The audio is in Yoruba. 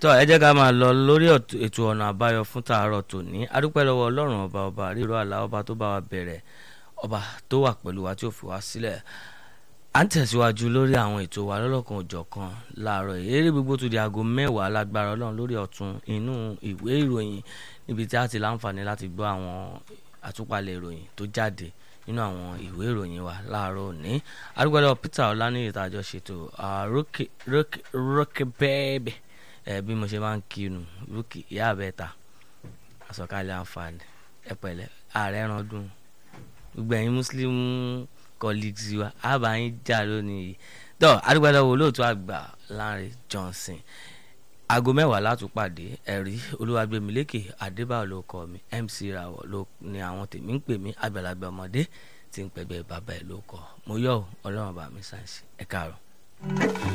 tó ẹ jẹ́ ká máa lọ lórí ètò ọ̀nà àbáyọ fún tàárọ̀ tòní adúpẹ́ lọ́wọ́ ọlọ́run ọba ọba ríro àlá ọba tó bá wa bẹ̀rẹ̀ ọba tó wà pẹ̀lú wa tí ò fi wá sílẹ̀ à ń tẹ̀síwájú lórí àwọn ètò wa lọ́lọ́kan òjọ̀kan láàárọ̀ eré gbogbo tó di aago mẹ́wàá lágbára ọlọ́run lórí ọ̀tún inú ìwé ìròyìn níbi tí a ti láǹfààní láti gbọ́ àwọn àtúpalẹ̀ ìròyìn tó jáde nínú àwọn ìwé ìròyìn wa láàárọ̀ òní arúgbálẹ̀ Peter ọláníyì tá a jọ ṣètò rókè bẹ́ẹ̀bẹ̀ ẹ bí mo ṣe máa ń kinu rókè ìyá àbẹ́ta àsọ̀kalẹ̀ àǹfààní ẹ pẹ̀lẹ́ ààrẹ ẹran dùn gbogbo ẹ̀yin muslim colleagues wa àbá yín jà lónìí yìí tó arúgbálẹ̀ wo lóòótọ́ àgbà Lánrè Johnson aago mẹ́wàá látúpàdé ẹ̀rí olúwàgbẹ̀mílẹ́kè adébáyọ̀ ló kọ́ mi mc rawọ̀ ló ní àwọn tèmi ń pè mí àgbàlagbà ọmọdé tí ń pẹ̀gbẹ́ bàbá ẹ̀ ló kọ́ mo yọ̀ ọ́ ọlọ́run bá mi sáǹsì ẹ̀ káàárọ̀.